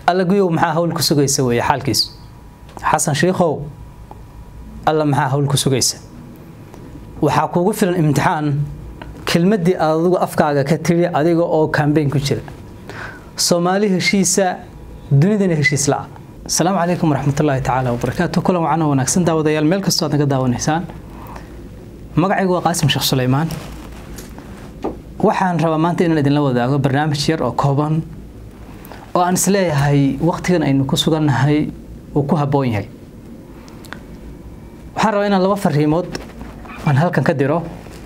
alla guyow maxaa hawl ku sugaysa weeye xaalkiis xasan shiikhow alla maxaa hawl ku sugaysa waxaa kuugu filan imtixaan kelmaddii aad adigu afkaaga ka tiri adiga oo kambeyn ku jira soomaali heshiisa dunidana heshiis la-a asalaamu calaykum waraxmatullaahi tacaala wabarakaatu kulan wacan oo wanaagsan daawadayaal meel kastoo aad naga daawanaysaan magacaygu waa qaasim sheekh suleymaan waxaan rabaa maanta inaan idinla wadaago barnaamij yar oo kooban oo aan isleeyahay waqtigan aynu ku sugannahay uu ku habboon yahay waxaan rabaa inaan laba fariimood aan halkan ka diro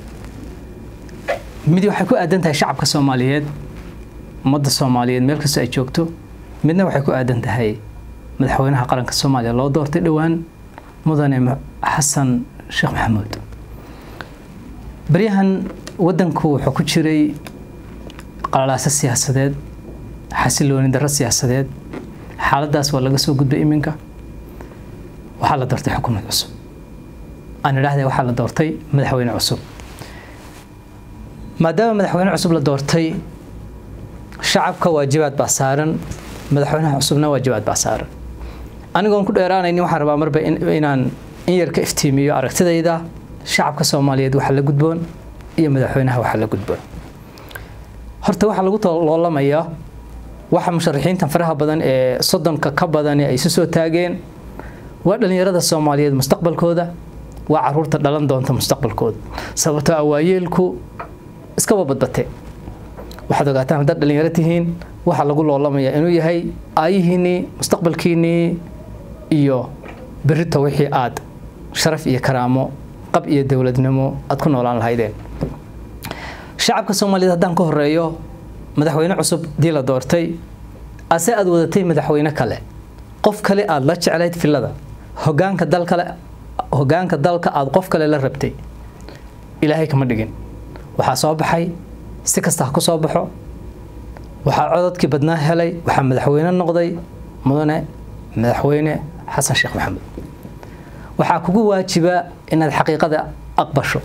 mid waxay ku aadan tahay shacabka soomaaliyeed ummadda soomaaliyeed meel kastoo ay joogto midna waxay ku aadan tahay madaxweynaha qaranka soomaaliya loo doortay dhowaan mudane xasan sheekh maxamuud baryahan waddanku wuxuu ku jiray qalalaaso siyaasadeed xasilooni darro siyaasadeed xaaladdaas waa laga soo gudbay iminka waxaa la doortay xukuumad cusub aan idhaahday waxaa la doortay madaxweyne cusub maadaama madaxweyne cusub la doortay shacabka waajibaad baa saaran madaxweynaha cusubna waajibaad baa saaran anigoon ku dheeraanaynin waxaan rabaa marba inaan in yar ka iftiimiyo aragtidayda shacabka soomaaliyeed waxa la gudboon iyo madaxweynaha waxa la gudboon horta waxaa lagu loolamayaa waxa musharaxiintan faraha badan ee soddonka ka badani ay isu soo taageen waa dhallinyarada soomaaliyeed mustaqbalkooda waa caruurta dhalan doonta mustaqbalkooda sababtoo ah waayeelku iskaba badbate waxaad ogaataan haddaad dhallinyaro tihiin waxaa lagu loolamayaa inuu yahay aayihiinnii mustaqbalkiinnii iyo berrito wixii aad sharaf iyo karaamo qab iyo dowladnimo aad ku noolaan lahaydeen shacabka soomaaliyeed haddaan ka horeeyo madaxweyne cusub dii la doortay ase aad wadatay madaxweyne kale qof kale aad la jeclayd filada hogaanka dalkale hogaanka dalka aad qof kale la rabtay ilaahay kama dhigin waxaa soo baxay si kasta ha ku soo baxo waxaa cododkii badnaa helay waxaa madaxweyne noqday mudane madaxweyne xasan sheekh maxamuud waxaa kugu waajiba inaad xaqiiqada aqbasho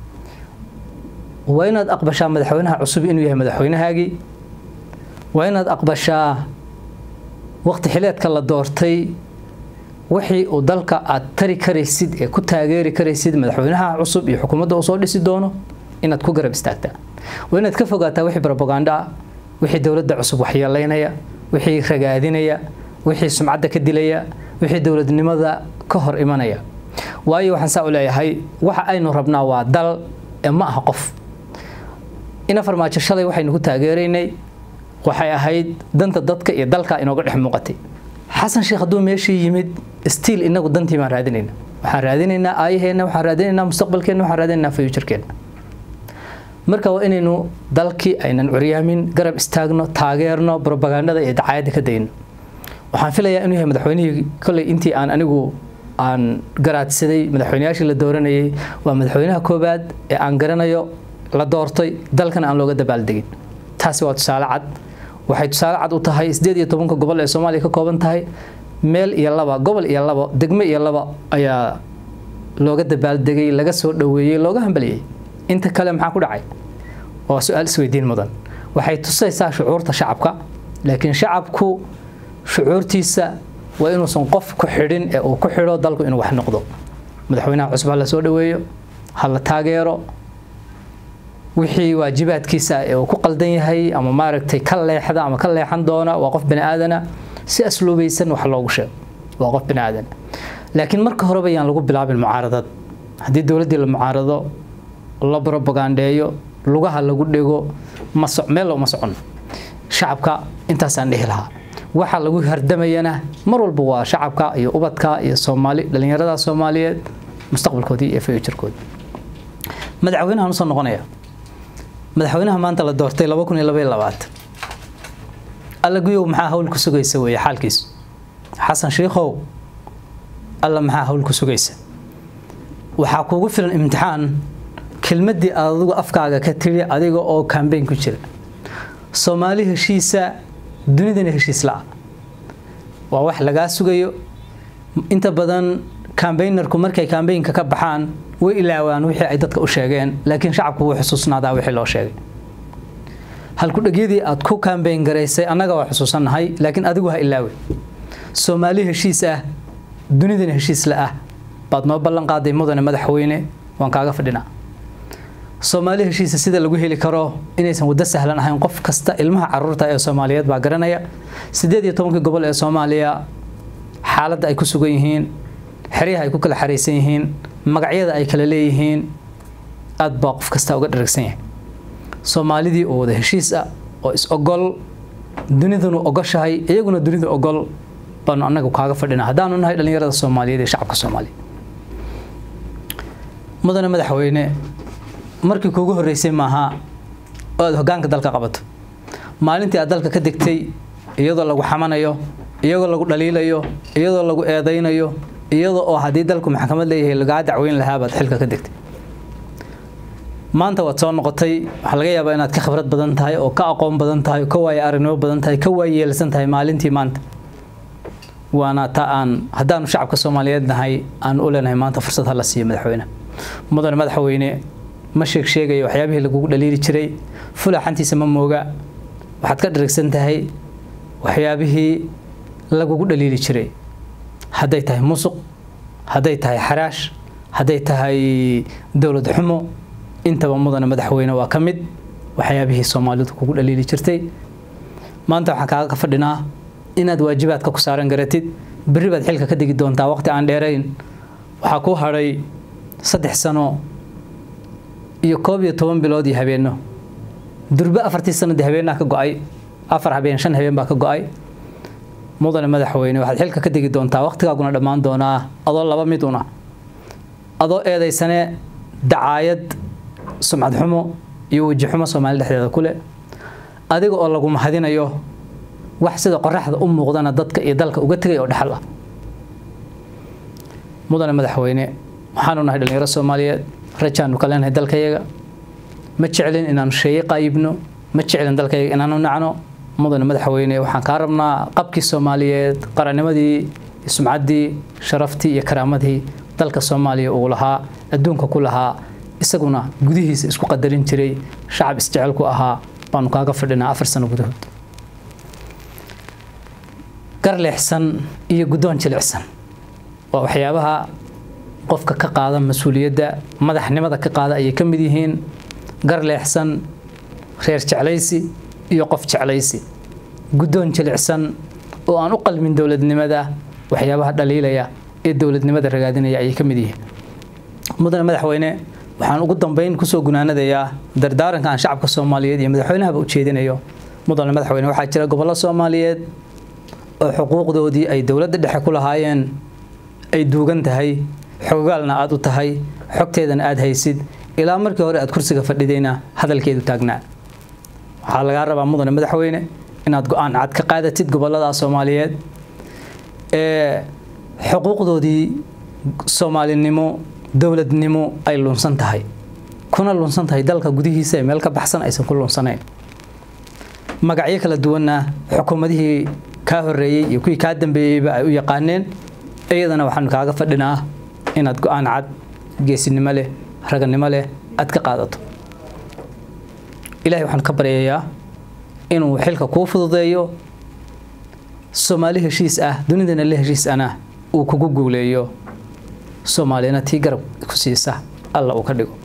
waa inaad aqbashaa madaxweynaha cusub inuu yahay madaxweynahaagii waa inaad aqbashaa waqti xileedka la doortay wixii uu dalka aad tari karaysid ee ku taageeri karaysid madaxweynaha cusub iyo xukuumadda uu soo dhisi doono inaad ku garab istaagtaa waa inaad ka fogaataa wixii brobaganda ah wixii dowladda cusub waxyeelaynaya wixii ragaadinaya wixii sumcadda ka dilaya wixii dowladnimada ka hor imanaya waayo waxaan saa u leeyahay waxa aynu rabnaa waa dal ee ma aha qof ina farmaajo shalay waxaynu ku taageeraynay waxay ahayd danta dadka iyo dalka inooga dhex muuqatay xasan sheekh hadduu meeshii yimid stiil inagu dantii baan raadinayna waxaan raadinaynaa aayaheenna waxaan raadinaynaa mustaqbalkeenna waxaan raadinaynaa futurkeenna marka waa inaynu dalkii aynan curyaamin garab istaagno taageerno brobagandada iyo dacaayadda ka dayno waxaan filayaa inuu yahay madaxweynihii kolley intii aan anigu aan garaadsaday madaxweyneyaashii la dooranayay waa madaxweynaha koowaad ee aan garanayo la doortay dalkana aan looga dabaaldegin taasi waa tusaale cad waxay tusaale cad u tahay sideed iyo tobanka gobol ee soomaaliya ka kooban tahay meel iyo laba gobol iyo laba degme iyo laba ayaa looga dabaaldegay laga soo dhoweeyey looga hambaliyey inta kale maxaa ku dhacay waa su-aal isweydiin mudan waxay tusaysaa shucuurta shacabka laakiin shacabku shucuurtiisa waa inuusan qof ku xidhin ee uu ku xidho dalku inuu wax noqdo madaxweynaha cusub ha la soo dhoweeyo ha la taageero wixii waajibaadkiisa ee uu ku qaldan yahay ama maaragtay ka leexda ama ka leexan doona waa qof bani aadana si asluubaysan wax loogu sheego waa qof bani aadana laakiin marka horeba yaan lagu bilaabin mucaaradad haddii dowladdii la mucaarado la brobagandeeyo lugaha lagu dhego meel looma socono shacabka intaasaan dhihi lahaa waxa lagu hardamayana mar walba waa shacabka iyo ubadka iyo soomaali dhallinyarada soomaaliyeed mustaqbalkoodii iyo futurkoodii madaxweynahan usoo noqonaya madaxweynaha maanta la doortay laba kun iyo laba iyo labaatan alla guyow maxaa hawl ku sugaysa weeye xaalkiis xasan shiikhow alla maxaa hawl ku sugaysa waxaa kuugu filan imtixaan kelmaddii aad adigu afkaaga ka tiri adiga oo kambeyn ku jira soomaali heshiisa dunidana heshiis la-a waa wax lagaa sugayo inta badan kambeynarku markay kambeynka ka baxaan way ilaawaan wixii ay dadka u sheegeen laakiin shacabku wuu xusuusnaadaa wixii loo sheegay halkudhegyadii aad ku kaambeyn garaysay annaga waa xusuusannahay laakiin adigu ha ilaawe soomaali heshiis ah dunidana heshiis la ah baad noo ballan qaaday mudane madaxweyne waan kaaga fadhinaa soomaali heshiisa sida lagu heli karo inaysan waddo sahlan ahayn qof kasta ilmaha caruurta ee soomaaliyeed baa garanaya siddeed iyo tobankii gobol ee soomaaliya xaaladda ay ku sugan yihiin xeryaha ay ku kala xaraysan yihiin magacyada ay kala leeyihiin aad baa qof kasta uga dharagsan yahay soomaalidii oo wada heshiis ah oo is ogol dunidunu ogoshahay iyaguna dunidu ogol baanu annaga kaaga fadhinaa haddaanu nahay dhallinyarada soomaaliyeed ee shacabka soomaaliya mudane madaxweyne markii kuugu horreysay maaha oo aad hoggaanka dalka qabato maalintii aad dalka ka degtay iyadoo lagu xamanayo iyadoo lagu dhaliilayo iyadoo lagu eedaynayo iyadoo oo haddii dalku maxkamad leeyahay lagaa dacweyn lahaa baad xilka ka degtay maanta waad soo noqotay waxaa laga yaabaa inaad ka khibrad badan tahay oo ka aqoon badan tahay oo ka waaye aragnimo badan tahay ka waayeelsan tahay maalintii maanta waana ta aan haddaanu shacabka soomaaliyeed nahay aan u leenahay maanta fursad hala siiyo madaxweyne mudane madaxweyne ma sheeg sheegayo waxyaabihii lagugu dhaliili jiray fulaxantiisa ma mooga waxaad ka dharagsan tahay waxyaabihii lagugu dhaliili jiray hadday tahay musuq hadday tahay xaraash hadday tahay dowlad xumo intaba mudane madaxweyne waa ka mid waxyaabihii soomaalidu kugu dhaliili jirtay maanta waxaan kaaga ka fadhinaa inaad waajibaadka ku saaran garatid berri baad xilka ka degi doontaa waqti aan dheerayn waxaa kuu hadhay saddex sano iyo koob iyo toban bilood iyo habeenno durbe afartii sanadii habeenaa ka go-ay afar habeen shan habeen baa ka go-ay mudane madaxweyne waxaad xilka ka degi doontaa waqtigaaguna dhammaan doonaa adoo laba mid una adoo eedaysane dacaayad sumcad xumo iyo weji xumo soomaali dhexdeeda ku leh adiga oo lagu mahadinayo wax sida qoraxda u muuqdana dadka iyo dalka uga tegay oo dhexal ah mudane madaxweyne waxaanu nahay dhallinyaro soomaaliyeed rajaanu ka leenahay dalkayaga ma jeclin inaanu sheeye qaayibno ma jeclin dalkayaga inaanu nacno mudane madaxweyne waxaan kaa rabnaa qabkii soomaaliyeed qarannimadii sumcaddii sharaftii iyo karaamadii dalka soomaaliya uu lahaa adduunka ku lahaa isaguna gudihiisa isku qadarin jiray shacab isjecel ku ahaa baanu kaaga fadhinaa afar sano gudahood gar leexsan iyo guddoon jilicsan waa waxyaabaha qofka ka qaada mas-uuliyadda madaxnimada ka qaada ayay ka mid yihiin gar leexsan reer jeclaysi iyo qof jeclaysi guddoon jilicsan oo aan u qalmin dowladnimada waxyaabaha dhaliilaya ee dowladnimada ragaadinaya ayay ka mid yihiin mudane madaxweyne waxaan ugu dambeyn kusoo gunaanadayaa dardaaranka aan shacabka soomaaliyeed iyo madaxweynahaba u jeedinayo mudane madaxweyne waxaa jira gobollo soomaaliyeed oo xuquuqdoodii ay dowladda dhexe ku lahaayeen ay duugan tahay xogogaalna aad u tahay xogteedana aad haysid ilaa markii hore aad kursiga fadhidayna hadalkeedu taagnaa waxaa lagaa rabaa mudane madaxweyne inaad go-aan cad ka qaadatid gobollada soomaaliyeed ee xuquuqdoodii soomaalinimo dowladnimo ay lunsan tahay kuna lunsan tahay dalka gudihiisa ee meel ka baxsan aysan ku lunsanayn magacyo kala duwanna xukuumadihii kaa horeeyey iyo kuwii kaa dambeeyeyba ay u yaqaaneen iyadana waxaanu kaaga fadhinaa inaad go-aan cad geesinimo leh raganimo leh aad ka qaadato ilahay waxaan ka baryayaa inuu xilka kuu fududeeyo soomaali heshiis ah dunidana la heshiis ana uu kugu guuleeyo soomaalina tii garab ku siisa alla uu ka dhigo